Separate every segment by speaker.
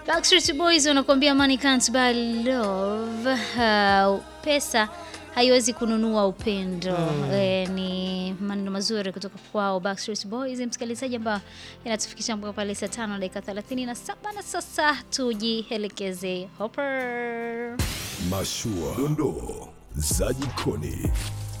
Speaker 1: Backstreet Boys wanakuambia money can't buy love. Uh, pesa haiwezi kununua upendo. Eh, ni maneno mazuri kutoka kwao Backstreet Boys, msikilizaji, ambao yanatufikisha mpaka pale saa tano dakika 37 na sasa tujielekeze Hopper.
Speaker 2: Mashua, dondoo za jikoni.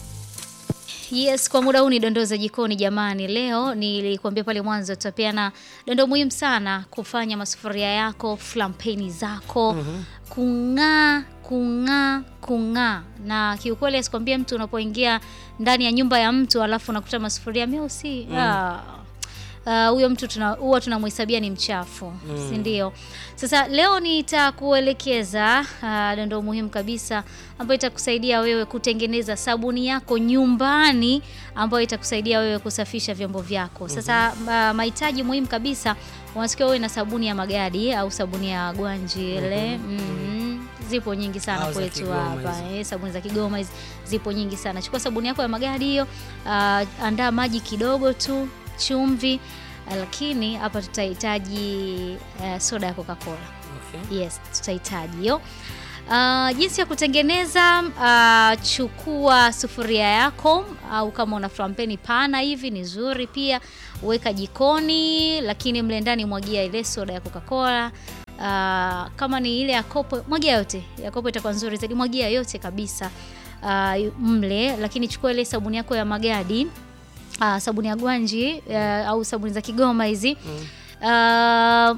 Speaker 1: Yes, kwa muda huu ni dondoo za jikoni jamani. Leo nilikuambia pale mwanzo tutapeana dondoo muhimu sana kufanya masufuria yako, flampeni zako kung'aa, kung'aa, kung'aa. Na kiukweli asikwambia mtu unapoingia ndani ya nyumba ya mtu alafu unakuta masufuria meusi ah, ah, huyo mtu tuna, huwa tunamhesabia ni mchafu si ndio? Sasa leo nitakuelekeza ah, dondoo muhimu kabisa ambayo itakusaidia wewe kutengeneza sabuni yako nyumbani ambayo itakusaidia wewe kusafisha vyombo vyako. Sasa ah, mahitaji muhimu kabisa, unatakiwa uwe na sabuni ya magadi au sabuni ya gwanji ile mhm. Zipo nyingi sana
Speaker 3: Au za
Speaker 1: kwetu
Speaker 3: Kigoma
Speaker 1: hapa
Speaker 3: hizi.
Speaker 1: eh, sabuni za Kigoma hizi zipo nyingi sana. Chukua sabuni yako ya magadi hiyo, ah, andaa maji kidogo tu, chumvi, ah, lakini hapa tutahitaji eh, soda ya Coca-Cola.
Speaker 3: Okay.
Speaker 1: Yes, tutahitaji hiyo. Ah, jinsi ya kutengeneza, ah, chukua sufuria yako au kama una flampeni pana hivi ni nzuri pia, weka jikoni, lakini mle ndani mwagia ile soda ya Coca-Cola. Ah, kama ni ile ya kopo, mwagia yote. Ya kopo itakuwa nzuri zaidi, mwagia yote kabisa ah, mle, lakini chukua ile sabuni yako ya magadi, ah, sabuni ya gwanji ah, au sabuni za Kigoma hizi Ah,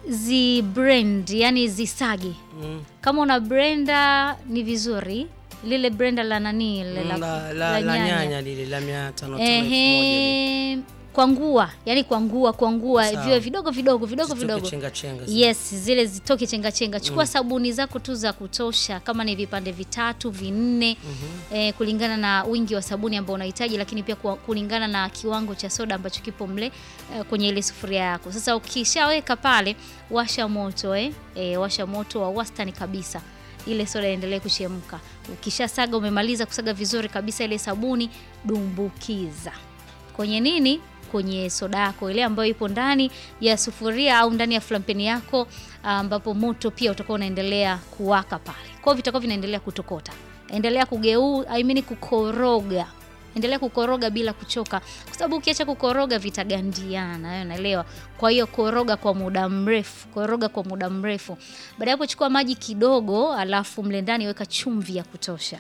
Speaker 1: zi blend yani zisage.
Speaker 3: Mm.
Speaker 1: Kama una blender ni vizuri, lile blender la nani lile
Speaker 3: La, la, la, nyanya lile la mia tano tano elfu moja lile.
Speaker 1: Ehe, kwangua yani kwangua kwangua
Speaker 3: Sawa.
Speaker 1: viwe vidogo vidogo vidogo
Speaker 3: Zitoke
Speaker 1: vidogo
Speaker 3: chenga chenga zile.
Speaker 1: Yes, zile zitoke chenga chenga. Chukua sabuni zako tu za kutosha, kama ni vipande vitatu vinne, eh, kulingana na wingi wa sabuni ambao unahitaji, lakini pia kwa- kulingana na kiwango cha soda ambacho kipo mle eh, kwenye ile sufuria yako. Sasa ukishaweka pale, washa moto eh, eh, washa moto wa wastani kabisa ile soda iendelee kuchemka. Ukishasaga, umemaliza kusaga vizuri kabisa ile sabuni, dumbukiza kwenye nini? Kwenye soda yako ile ambayo ipo ndani ya sufuria au ndani ya flampeni yako, ambapo moto pia utakuwa unaendelea kuwaka pale. Kwa hiyo vitakuwa vinaendelea kutokota. Endelea kugeu, I mean kukoroga. Endelea kukoroga bila kuchoka, kwa sababu ukiacha kukoroga vitagandiana, wewe unaelewa. Kwa hiyo koroga kwa muda mrefu, koroga kwa muda mrefu. Baada ya hapo, chukua maji kidogo, alafu mle ndani weka chumvi ya kutosha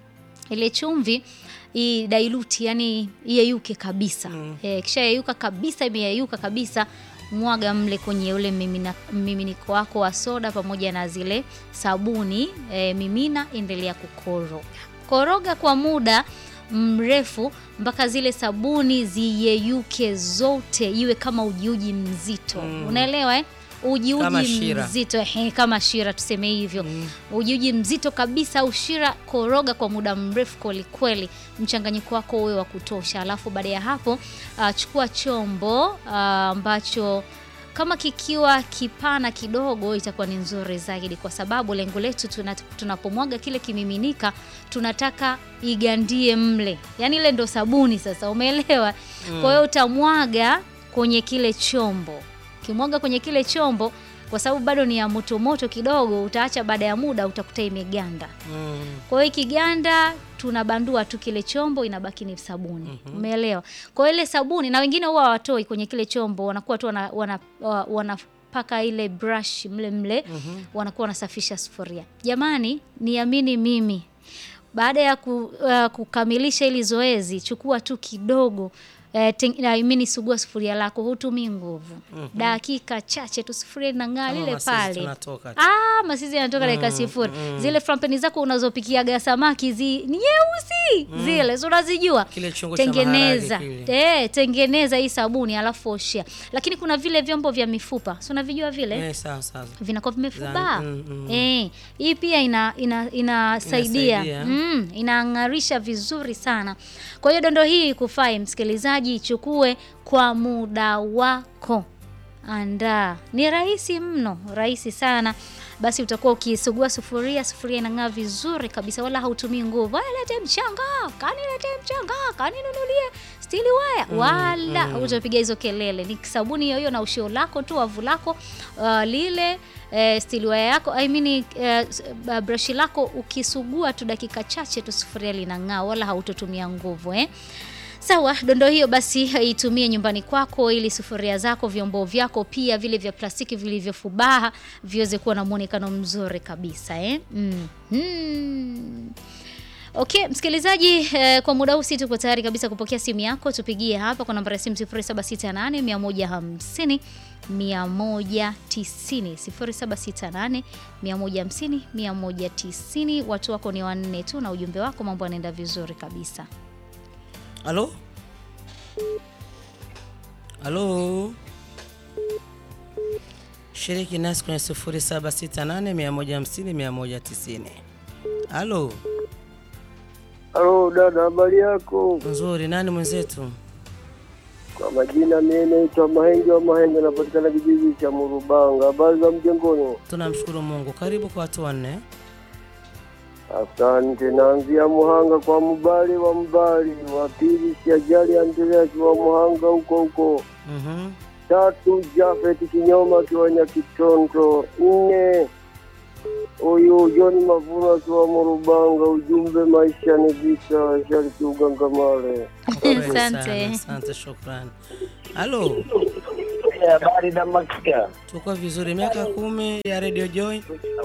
Speaker 1: ile chumvi idailuti, yani iyeyuke kabisa mm. E, kisha yeyuka kabisa, imeyeyuka kabisa, mwaga mle kwenye ule mimina- mmiminiko wako wa soda pamoja na zile sabuni e, mimina, endelea kukoroga koroga kwa muda mrefu mpaka zile sabuni ziyeyuke zote, iwe kama ujiuji mzito unaelewa eh? Ujiuji
Speaker 3: Kama shira.
Speaker 1: mzito ehe, kama shira tuseme hivyo ujiuji mzito kabisa au shira, koroga kwa muda mrefu kwelikweli, mchanganyiko wako uwe wa kutosha. Alafu baada ya hapo ah, chukua chombo ah, ambacho kama kikiwa kipana kidogo itakuwa ni nzuri zaidi, kwa sababu lengo letu tuna, tunapomwaga kile kimiminika tunataka igandie mle, yaani ile ndo sabuni sasa, umeelewa? Kwa hiyo utamwaga kwenye kile chombo ukimwaga kwenye kile chombo, kwa sababu bado ni ya moto moto kidogo, utaacha baada ya muda utakuta imeganda.
Speaker 3: Mm.
Speaker 1: Kwa hiyo ikiganda, tunabandua tu kile chombo, inabaki ni sabuni. Umeelewa? Kwa hiyo ile sabuni, na wengine huwa hawatoi kwenye kile chombo, wanakuwa tu wana, wana, wa- wanapaka ile brush mle mle, wanakuwa wanasafisha sufuria. Jamani, niamini mimi baada ya ku, uh, kukamilisha hili zoezi, chukua tu kidogo eh, teng- I mean, sugua sufuria lako, hutumii nguvu. Dakika chache tu sufuria inang'aa
Speaker 3: Kama
Speaker 1: lile
Speaker 3: masisi
Speaker 1: pale.
Speaker 3: tunatoka tu.
Speaker 1: Ah, masizi yanatoka dakika sifuri. Zile frampeni zako unazopikiaga samaki zi ni nyeusi zile, si unazijua?
Speaker 3: Kile chungu cha
Speaker 1: Tengeneza
Speaker 3: maharage kile.
Speaker 1: eh, tengeneza hii sabuni alafu oshea. Lakini kuna vile vyombo vya mifupa, si unavijua vile
Speaker 3: Eh, sawa sawa.
Speaker 1: vinakuwa vimefuba
Speaker 3: Za- mm, mm.
Speaker 1: eh, hii pia ina, ina, inasaidia
Speaker 3: Inasaidia.
Speaker 1: mm, inang'arisha vizuri sana. Kwa hiyo dondo hii kufai msikilizaji, ichukue kwa muda wako andaa. Ni rahisi mno, rahisi sana. Basi utakuwa ukisugua sufuria, sufuria inang'aa vizuri kabisa, wala hautumii nguvu. "Aya, lete mchanga, kanilete mchanga, kaninunulie stili waya, wala utapiga hizo kelele. Ni sabuni hiyo hiyo na ushio lako tu, wavu lako uh, lile eh, stili waya yako I mean, eh, s- uh, brush lako ukisugua tu dakika chache tu sufuria linang'aa, wala hautotumia nguvu eh. Sawa, dondo hiyo basi itumie nyumbani kwako ili sufuria zako, vyombo vyako pia vile vya plastiki vilivyofubaha viweze kuwa na muonekano mzuri kabisa eh? mm Okay, msikilizaji eh, kwa muda huu si tuko tayari kabisa kupokea simu yako. Tupigie hapa kwa namba ya simu 0768 150 190 0768 150 190. Watu wako ni wanne tu na ujumbe wako, mambo yanaenda vizuri kabisa.
Speaker 3: Halo? Halo? Shiriki nasi kwenye 0768 150 190. Halo?
Speaker 4: Halo dada, habari yako?
Speaker 3: Nzuri, nani mwenzetu?
Speaker 4: Kwa majina mimi naitwa Mahenge wa Mahenge, napatikana kijiji cha Murubanga. Habari za mjengoni?
Speaker 3: Tunamshukuru Mungu. Karibu kwa watu wanne.
Speaker 4: Asante. Naanzia Muhanga kwa Mbali wa Mbali, wa pili Siajali Andreas wa Muhanga huko huko,
Speaker 3: Mhm.
Speaker 4: tatu Jafet Kinyoma akiwa Nyakitondo, nne huyu John Mavuno akiwa Murubanga. Ujumbe maisha ni vita, shariki ugangamale.
Speaker 3: Asante
Speaker 1: Asante.
Speaker 3: sana, Asante, shukrani. Halo?
Speaker 4: Habari na makia
Speaker 3: Tuko vizuri. Miaka kumi ya Radio Joy.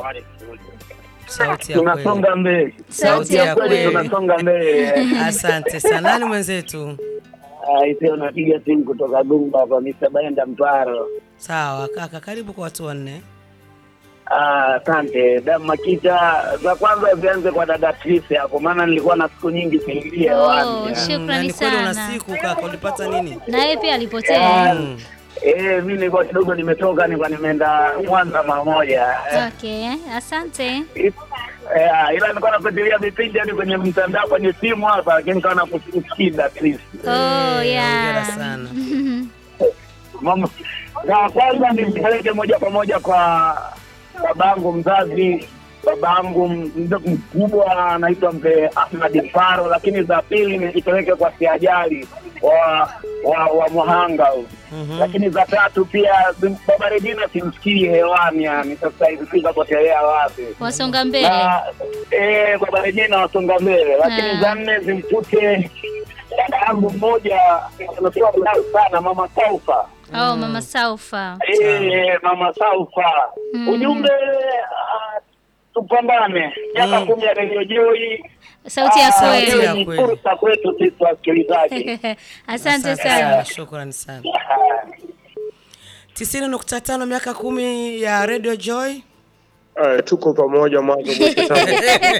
Speaker 3: Sauti ya kweli.
Speaker 4: tunasonga mbele,
Speaker 3: Sauti ya kweli.
Speaker 4: tunasonga mbele.
Speaker 3: Asante sana. Nani mwenzetu?
Speaker 4: Aisee, unapiga simu kutoka Gumba kwa Mr. Baenda Mparo.
Speaker 3: Sawa kaka, karibu kwa watu wanne.
Speaker 4: Ah, Asante da Makita. Za kwanza zianze kwa dada Trisi hapo, maana nilikuwa na siku nyingi siingia
Speaker 1: Oh,
Speaker 4: hewani.
Speaker 1: shukrani
Speaker 3: Mm, na ni kweli una
Speaker 1: sana.
Speaker 3: siku kaka, ulipata nini?
Speaker 1: Na yeye pia alipotea.
Speaker 3: Mm.
Speaker 4: Eh, mimi nilikuwa kidogo nimetoka, nilikuwa nimeenda Mwanza mara moja.
Speaker 1: Okay, asante.
Speaker 4: Eh, ila nilikuwa nafuatilia vipindi hadi kwenye mtandao kwenye simu hapa, lakini nikawa nakusikia Trisi.
Speaker 1: Oh,
Speaker 3: Eh,
Speaker 1: yeah.
Speaker 3: hongera sana.
Speaker 4: Mama, na kwanza nimpeleke moja kwa moja kwa babangu mzazi, babangu mzee mkubwa anaitwa mzee Ahmad Faro, lakini za pili nipeleke kwa Siajali wa wa, wa Muhanga huyu.
Speaker 3: Mhm.
Speaker 4: lakini za tatu pia sim- baba Regina simsikii hewani, yani sasa hivi sijui kapotelea wapi
Speaker 1: Wasonga mbele.
Speaker 4: na eh, baba Regina wasonga mbele, lakini
Speaker 1: Ah.
Speaker 4: za nne zimkute dada yangu mmoja anatoa mdau sana, mama Saufa.
Speaker 1: Oh, Mama Saufa.
Speaker 4: Eh, mama Saufa,
Speaker 1: Mm.
Speaker 4: ujumbe ah, tupambane miaka
Speaker 3: Mm.
Speaker 4: kumi ya redio Joy.
Speaker 1: Sauti ya
Speaker 4: Ah,
Speaker 3: Sauti
Speaker 1: kweli.
Speaker 3: ya
Speaker 4: iwe ni
Speaker 3: kweli.
Speaker 4: fursa kwetu sisi wasikilizaji.
Speaker 1: Asante sana.
Speaker 3: Shukrani sana. tisini nukta tano miaka kumi ya Radio Joy.
Speaker 5: Eh, tuko pamoja mwanzo mwisho tangu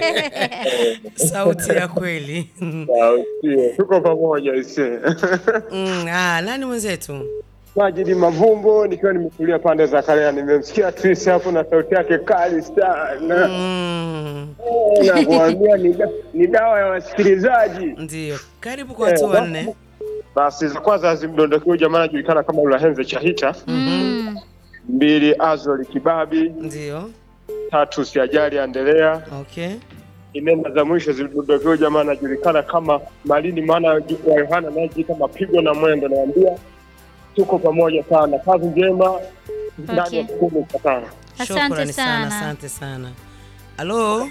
Speaker 3: Sauti ya kweli.
Speaker 5: sauti. tuko pamoja ise
Speaker 3: Mm, ah, nani mwenzetu?
Speaker 5: Majidi Mavumbo nikiwa nimetulia pande za Karea, nimemsikia Tris hapo na sauti yake kali sana
Speaker 3: Mm,
Speaker 5: Eh, na kuambia ni, da- ni dawa ya wasikilizaji.
Speaker 3: ndio. Karibu kwa watu wanne.
Speaker 5: Basi za kwanza zimdondokiwa jamaa anajulikana kama Ulahenze Chahita,
Speaker 1: Mm.
Speaker 5: mbili Azori Kibabi,
Speaker 3: Ndio.
Speaker 5: tatu Siajali Andelea,
Speaker 3: Okay.
Speaker 5: inenda za mwisho zimdondokiwa jamaa anajulikana kama Malini, maana wa Yohana anayejiita mapigo na mwendo. Naambia tuko pamoja sana, kazi njema ndani ya
Speaker 1: Okay.
Speaker 5: kumi cha tano.
Speaker 1: Asante
Speaker 3: Shukrani sana,
Speaker 1: sana.
Speaker 3: asante sana. Halo?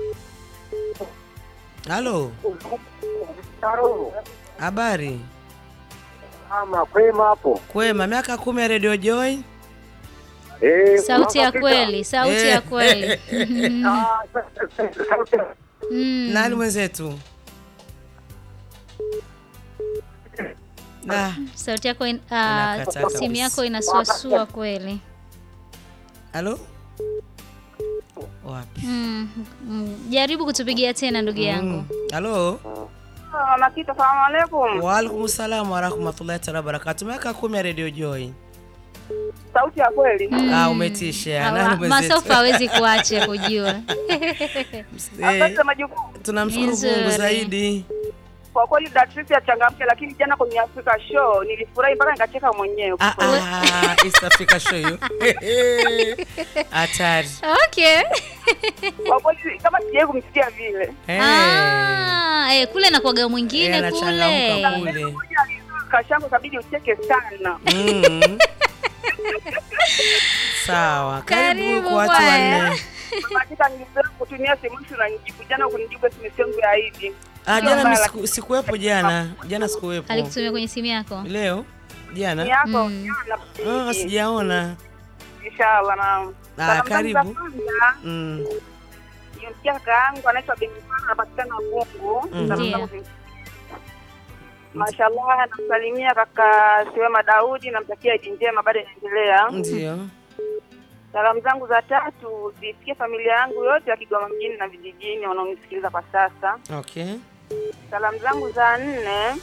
Speaker 3: Halo? Habari?
Speaker 4: Ama kwema hapo.
Speaker 3: Kwema, miaka kumi ya Radio Joy.
Speaker 4: Eh,
Speaker 1: Sauti ya
Speaker 4: Mama
Speaker 1: kweli, sauti
Speaker 3: Eh.
Speaker 1: ya kweli.
Speaker 4: Ah, sauti ya-
Speaker 1: Mm.
Speaker 3: Nani mwenzetu? Ah,
Speaker 1: Sauti yako in, ah,
Speaker 3: Inakataa
Speaker 1: simu
Speaker 3: kabisa.
Speaker 1: yako inasuasua kweli.
Speaker 3: halo? Wapi?
Speaker 1: Mm. Mm. Jaribu kutupigia tena ndugu yangu.
Speaker 3: Mm. Halo?
Speaker 6: Makita, salamu alaikum.
Speaker 3: Waalaikum salam warahmatullahi taala wabarakatu. Miaka kumi ya Radio Joy.
Speaker 6: Sauti ya kweli.
Speaker 3: Ah, umetisha.
Speaker 1: Ah,
Speaker 3: Nani mwenzetu?
Speaker 1: Masofa hawezi kuacha kujua.
Speaker 3: Eh,
Speaker 6: Asante majukumu.
Speaker 3: tunamshukuru
Speaker 1: Nzuri.
Speaker 3: Mungu zaidi.
Speaker 6: Kwa kweli Datrice achangamke, lakini jana kwenye Africa Show nilifurahi mpaka nikacheka mwenyewe.
Speaker 3: Ah, ah, East Africa show hiyo. Hatari.
Speaker 1: Okay.
Speaker 6: Kwa kweli kama sijawahi kumsikia vile.
Speaker 3: Eh.
Speaker 1: Ah, eh, kule nakwaga mwingine
Speaker 3: Eh,
Speaker 1: kule.
Speaker 3: anachangamka kule.
Speaker 6: Moja alizua kashangu kabidi ucheke sana.
Speaker 3: Mm. Sawa. Karibu
Speaker 1: Karibu
Speaker 3: kwa watu
Speaker 1: bwana.
Speaker 3: wanne.
Speaker 6: Katika nilizoea kutumia simu hizi na nijibu jana kunijibu SMS yangu ya ID.
Speaker 3: Ah,
Speaker 6: Sio
Speaker 3: jana
Speaker 6: mbaya,
Speaker 3: mimi siku- sikuwepo jana. Jana sikuwepo.
Speaker 1: Alikutumia kwenye simu yako?
Speaker 3: Leo?
Speaker 6: Ni
Speaker 3: Jana?
Speaker 6: yako
Speaker 1: Mm.
Speaker 6: jana.
Speaker 3: Ah, sijaona.
Speaker 6: Inshallah na.
Speaker 3: Ah,
Speaker 6: Salamu zangu za
Speaker 3: karibu.
Speaker 6: kwanza,
Speaker 3: Mm.
Speaker 6: nimemsikia kaka yangu anaitwa Benifana anapatikana Mungu.
Speaker 3: Mm.
Speaker 6: Salamu
Speaker 1: Ndiyo.
Speaker 6: zangu zim- Mashallah namsalimia kaka Siwema Daudi namtakia Idi njema bado inaendelea.
Speaker 3: Ndio.
Speaker 6: Salamu zangu za tatu zifikie familia yangu yote ya Kigoma mjini na vijijini wanaonisikiliza kwa sasa.
Speaker 3: Okay.
Speaker 6: Salamu zangu za nne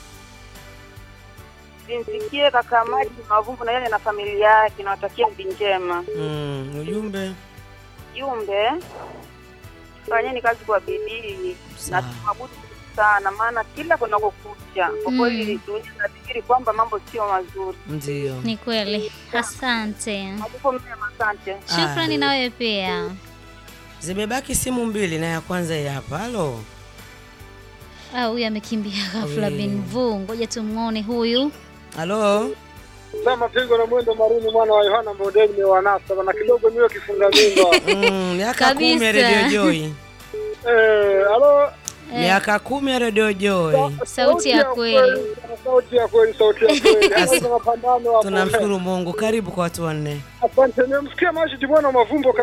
Speaker 6: zimfikie kaka Maji Mavumbu na yeye na familia yake, nawatakia Idi njema.
Speaker 3: Mm, ujumbe.
Speaker 6: Jumbe, fanyeni kazi kwa bidii na
Speaker 3: Sawa.
Speaker 6: tuabudu sana, maana kila kunakokucha kwa
Speaker 1: Mm.
Speaker 6: kweli dunia inafikiri kwamba mambo sio mazuri.
Speaker 3: Ndio.
Speaker 1: Ni kweli. Asante.
Speaker 6: Majukumu mema, asante.
Speaker 1: Shukrani na wewe pia.
Speaker 3: Zimebaki simu mbili na ya kwanza hii hapa. Halo.
Speaker 1: Ah, huyu amekimbia ghafla
Speaker 3: Wee.
Speaker 1: bin vu. Ngoja tumuone huyu.
Speaker 3: Halo.
Speaker 7: Sasa mapigo na mwendo maruni mwana wa Yohana Mbodeni ni wanasa bana kidogo niwe kifunga mimba.
Speaker 3: Mm, miaka kumi ya
Speaker 1: Kabisa.
Speaker 3: Radio Joy.
Speaker 7: Eh, halo.
Speaker 3: Miaka kumi ya Radio Joy.
Speaker 1: Sauti ya kweli.
Speaker 7: Sauti ya kweli, sauti ya kweli. Hapo kuna mapambano hapo.
Speaker 3: Tunamshukuru Mungu. Karibu kwa watu wanne.
Speaker 7: Asante, nimemsikia Majid mwana wa Mavumbo